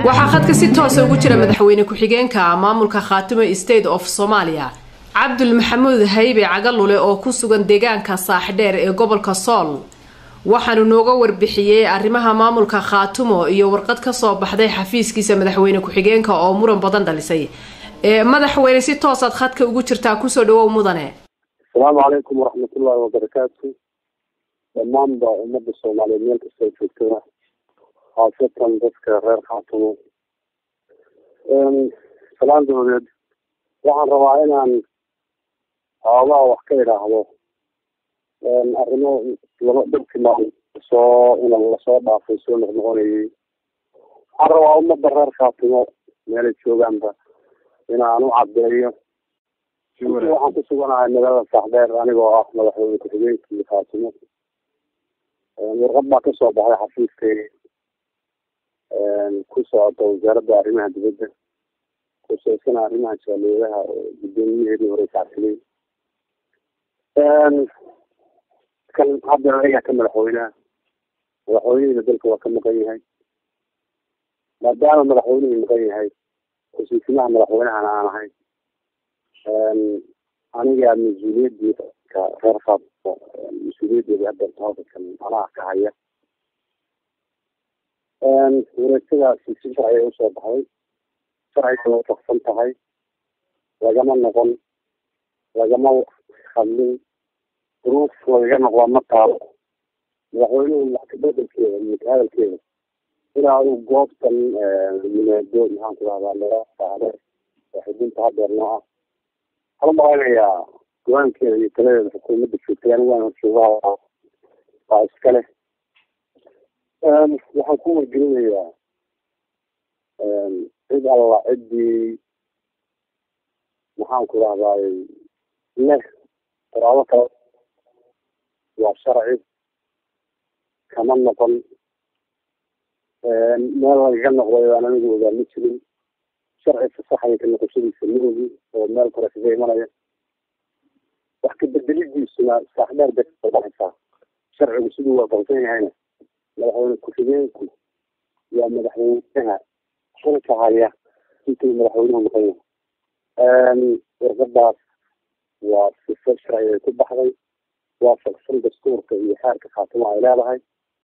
waxaa khadka si toosa ugu jira madaxweyne ku-xigeenka maamulka khaatimo state of soomaaliya cabdul maxamuud haybe cagalule oo ku sugan deegaanka saaxdheer ee gobolka sool waxaanu nooga warbixiyey arrimaha maamulka khaatumo iyo warqad kasoo baxday xafiiskiisa madaxweyne ku-xigeenka oo muran badan dhalisay madaxweyne si toosaad khadka ugu jirtaa kusoo dhawow mudane asalaamu calaykum waraxmatullaahi wabarakaatu dhammaanba ummadda soomaaliyeed meel kastoo joogtada khaasatan dadka reer khaatumo salaan dabadeed waxaan rabaa inaan xoogaha wax ka idhaahdo arrimo laba dhowrkii maalin soo in lasoo dhaafay soo noqnoqonayay waxaan rabaa ummadda reer khaatumo meelay joogaanba inaan u cadeeyo waxaan ku suganahay magaalada saaxdheer anigoo ah madaxweyne ku-xigeenkii khaatimo warqad baa kasoo baxday xafiiskayga ku socota wasaaradda arrimaha dibadda kusaysana arrimaha jaaliyaadaha oo guddoomiyaheedii hore kacsilay kan hadda ayaa ka madaxweyneha madaxweynihina dalka waa ka maqan yahay maadaama madaxweynihii maqan yahay kusiisimaha madaxweynehana aan ahay aniga mas-uuliyadii ka reer khaatimo mas-uuliyadeeda hadeerta halkakan anaa ka haya wareegtadaasi si sharciga usoo baxday sharciga waafaqsan tahay lagama noqon lagama hadlin duruuf lagaga noqda ma taalo madaxweynuhu waxkabedelkeeda iyo kahadalkeeda ilaa uu goobtan yimaado maxaan ku rahdaa loo saare oo xudunta hadeer noo ah waxaan umaqaynayaa go-aankeeda iyo taladeeda xukuumadda joogtay anigu waan joogaha waa iska leh waxaan ku wargelinayaa cid alla ciddii maxaan ku rahdaay leh qoraabo kale waa sharci kama noqon meel lagaga noqday aan anigu ogaa ma jirin sharci fasaxaya ka noqoshadiisa ma ogi oo meel kore kaga imanaya wax kabedelidiisuna saaxdheer bay kasoo baxaysaa sharcigu siduu waafaqsan yahayna madaxweyne ku-xigeenku waa madaxweynaha xilka haya intuu madaxweynuhu maqan yahay warqadaas waa sifo sharci ay ku baxday waafaqsan dastuurka iyo xeerka khaatimo ay leedahay